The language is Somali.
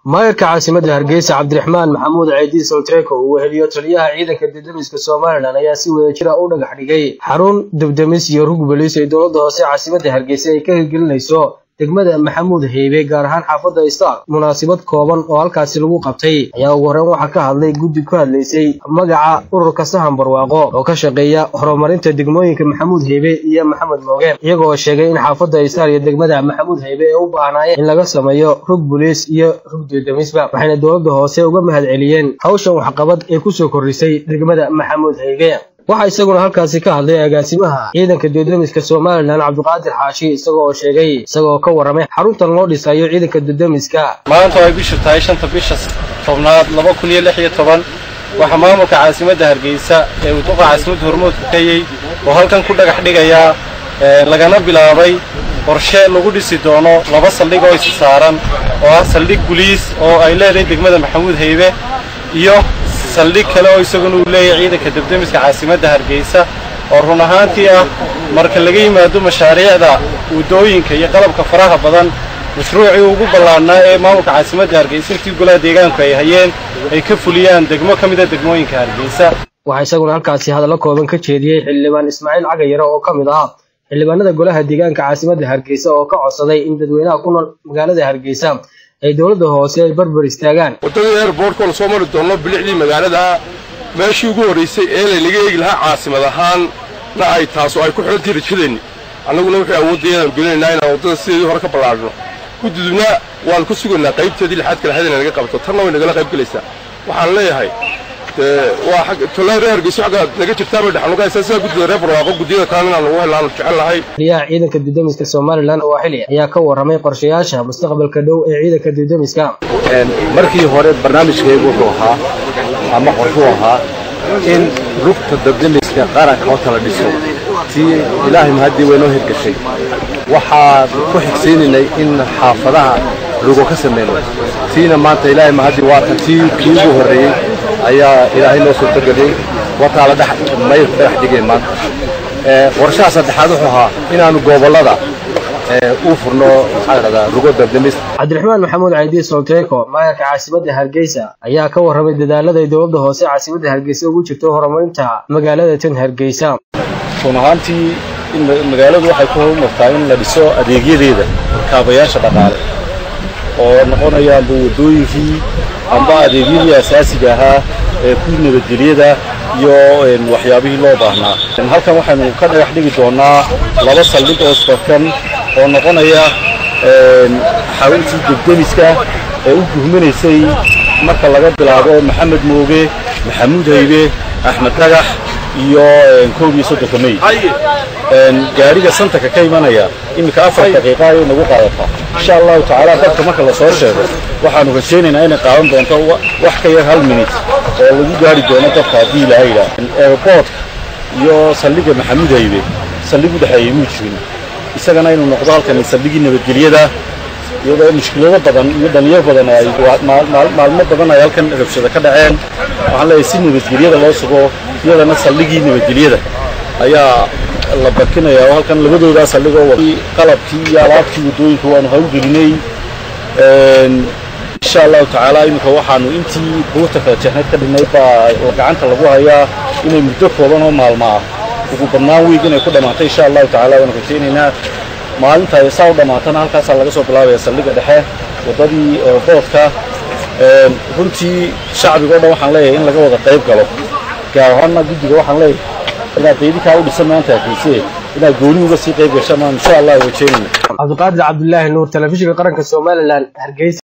maayarka caasimadda hargeysa cabdiraxmaan maxamuud ceydiin solteko uu weheliyo taliyaha ciidanka debdemiska somalilan ayaa si wadajira u dhagax dhigay xarun debdemis iyo rug boliis ee dowladda hoose caasimadda hargeysa ay ka hirgelinayso degmada maxamuud heybe gaar ahaan xaafadda istar munaasabad kooban oo halkaasi lagu qabtay ayaa ugu horreyn waxaa ka hadlay guddi ku hadlaysay magaca ururka sahan barwaaqo oo ka shaqeeya horumarinta degmooyinka maxamuud heybe iyo maxamed mooge iyagoo sheegay in xaafadda istar iyo degmada maxamuud heybe ay u baahnaayeen in laga sameeyo rug boliis iyo rug dedemisba waxayna dowladda hoose uga mahad celiyeen hawshan waxqabad ee kusoo kordhisay degmada maxamuud heybe waxaa isaguna halkaasi ka hadlay agaasimaha ciidanka dudamiska somalilan cabdiqaadir xaashi isagoo oo sheegay isagoo ka warramay xaruntan loo dhisayo ciidanka dudamiska maanta ay bishu tahay shanta bisha tobnaad laba kun iyo lix iyo toban waxaa maamulka caasimadda hargeysa ee uu duqa caasimadda hormoodka kayey oo halkan ku dhagax dhigayaa lagana bilaabay qorshe lagu dhisi doono laba saldhig oo isi saaran oo ah saldhig buliis oo ay leedahay degmada maxamuud heybe iyo saldhig kale oo isaguna uu leeyahay ciidanka debdemiska caasimadda hargeysa oo run ahaantii ah marka laga yimaado mashaariicda waddooyinka iyo qalabka faraha badan mashruucii ugu ballaadhnaa ee maamulka caasimadda hargeysa intii golaha deegaanku ay hayeen ay ka fuliyaan degmo ka mida degmooyinka hargeysa waxaa isaguna halkaasi hadallo kooban ka jeediyey xildhibaan ismaaciil cagayare oo ka mid ah xildhibaanada golaha deegaanka caasimadda hargeysa oo ka codsaday in dadweynaha ku nool magaalada hargeysa ay dowladda hoose ay barbar istaagaan waddadii airbortka la soo mari doonno bilicdii magaalada meeshii ugu horraysay ee laynaga eegi lahaa caasimad ahaanna ay taas oo ay ku xidhantahi rajadeenni annaguna waxay awooddayaaan gelinaynaa inaan waddada sideedii hore ka ballaadhno guddudubna waannu ka sugaynaa qaybteedii lixaadka lahayd inay naga qabato tanna way nagala qayb gelaysaa waxaan leeyahay waa tolaa reer hargeyso xagga naga jirtaabay dhexnugahaysaa sidaa guddida reer barwaaqo guddiyada kalena inaan ugu hellaanu jecel lahay taliyaha ciidanka dudamiska somalilan oo xili ayaa ka warramay qorshayaasha mustaqbalka dhow ee ciidanka dudamiska markii hore barnaamijkeegu wuxuu ahaa ama qorshuu ahaa in rugta dudamiska qaranka horta la dhiso tii ilaahay mahaddii waynoo hirgashay waxaan ku xigsiinaynay in xaafadaha rugo ka samayno tiina maanta ilaahay mahaddii waatan tii kii ugu horreeyey ayaa ilaahay noo suurtageliyey wartaa la mayr dhagax dhigay maanta qorshaha saddexaad wuxuu ahaa inaanu gobollada u furno maxaa ladhahdaa rugo dabdamis cabdiraxmaan maxamuud caydiin solteko maayarka caasimadda hargeysa ayaa ka warramay dadaalada ay dowladda hoose caasimadda hargeysa ugu jirto horumarinta magaalada tan hargeysa run ahaantii magaaladu waxay ku horumartaa in la dhiso adeegyadeeda kaabayaasha dhaqaale oo noqonaya amba waddooyinkii amba adeegyadii asaasiga ahaa ee ku nabadgelyada iyo waxyaabihii loo baahnaa halkan waxaynu ka dhagax dhigi doonnaa laba saldhig oo isbarkan oo noqonaya xaruntii degdemiska ee u guhmanaysay marka laga bilaabo maxamed mooge maxamuud haybe axmed dhagax iyo koob iyo soddonka mey gaadhiga santarka ka imanaya iminka afar daqiiqa ayay nagu qaadataa insha allahu tacaala dadka marka lasoo sheego waxaanu rajaynaynaa inay qaadan doonto wax ka yar hal minut oo lagu gaari doono dadka haddii ilaha yidhaah airboortka iyo saldhigga maxamuud haybe saldhig u dhexeeyey muu jirin isagana inuu noqdo halkan saldhiggii nabadgelyada iyadoo mushkilado badan iyo dhalinyar badan ay maalmo badan ay halkan rabshada ka dhaceen waxaan leeyahay si nabadgelyada loo sugo iyadana saldhiggii nabadgelyada ayaa la barkinayaa oo halkan labadoodaa saldhigoo qalabkii iyo alaabtii waddooyinka waanu hawgelinay insha allahu tacaala iminka waxaanu intii buurta kala jeexneed ka dhinay baa gacanta lagu hayaa inay muddo kooban oo maalmo ah ugu badnaan weeg inay ku dhammaatay insha allahu tacala waanu rajaynaynaa maalinta saa u dhammaatana halkaasaa laga soo bilaabaya saldhigga dhexe waddadii boodka runtii shacbiga o dhan waxaan leeyahay in laga wada qayb galo gaar ahaanna guddiga waxaan leeyahay inaad daydinkaa u dhisan maanta arkayse inaad gooni uga sii qayb gashaan insha allah rajaynayna cabdiqaadir cabdulaahi nuur telefishinka qaranka somalilan hargeysa